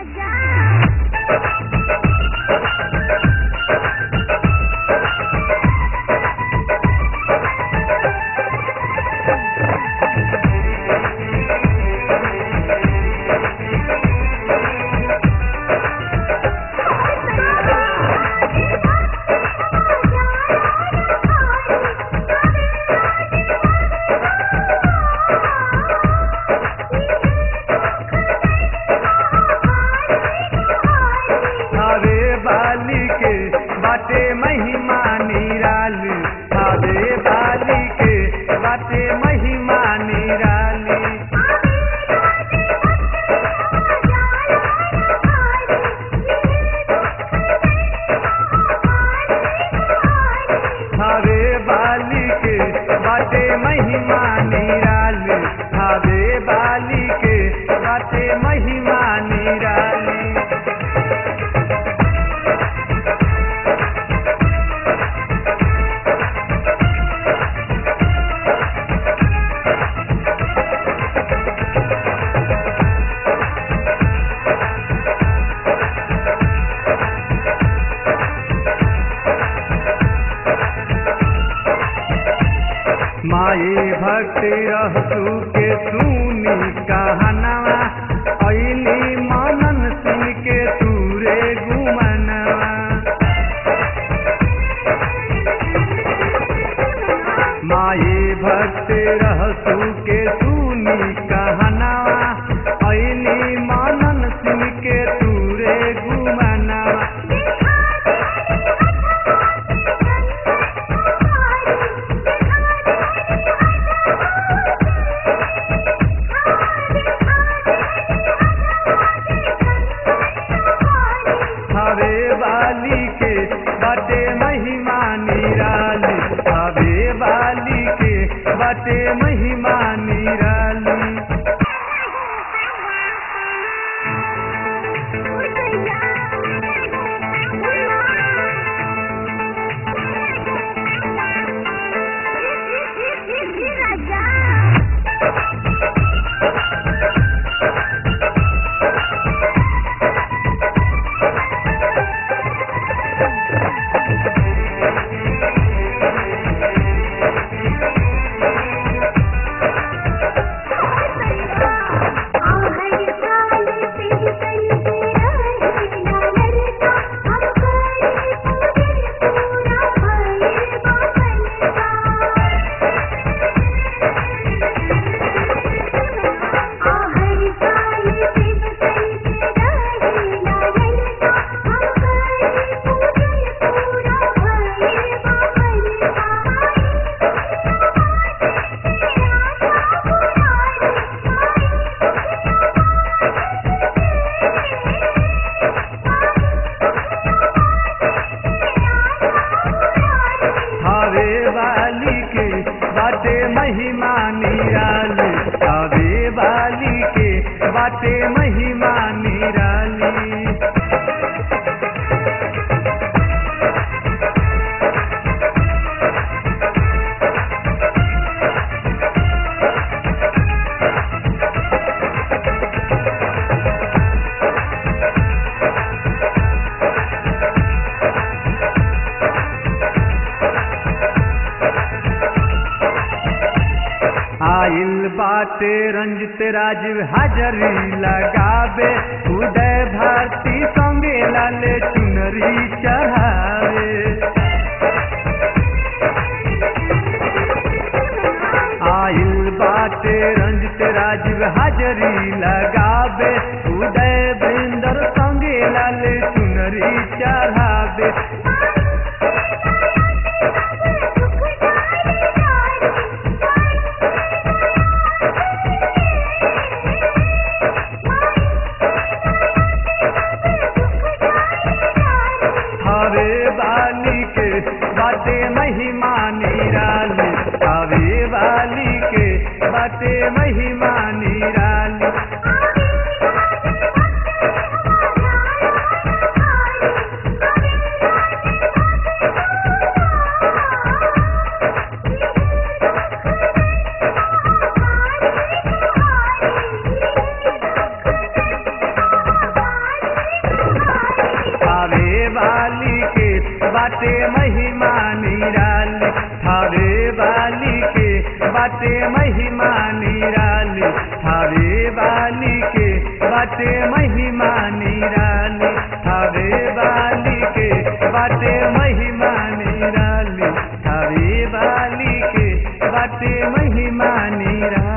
हवे बाली के बाटे महिमा निराली हवे बाली के बाटे महिमा निराली हवे बाली के बाटे महिमा निराली हवे बाली के बाटे महिमा निराली माए भक्ति रहसू के सुनी कहनवा ऐली मनन सुन के तूरे गुमनवा माए भक्ति रहसू के सुनी कहनवा ऐली मनन सुन के तूरे गुमनवा हवे वाली के बटे महिमा निराली हवे वाली के बटे महिमा निराली हवे वाली के बाटे महिमा निराली हवे वाली के बाटे महिमा निराली आइल बाटे रंजित राजीव हाजरी लगावे उदय भारती संगे लाले चुनरी चढ़ावे आइल बाटे रंजित राजीव हाजरी लगावे उदय बिंदर संगे लाले चुनरी चढ़ावे हवे बाली के बाटे महिमा निराली हवे बाली के बाटे महिमा निराली वाली के बाटे महिमा निराली थावे वाली के बाटे महिमा निराली थावे वाली के बाटे महिमा निराली थावे वाली के बाटे महिमा निराली थावे वाली के बाटे महिमा निराली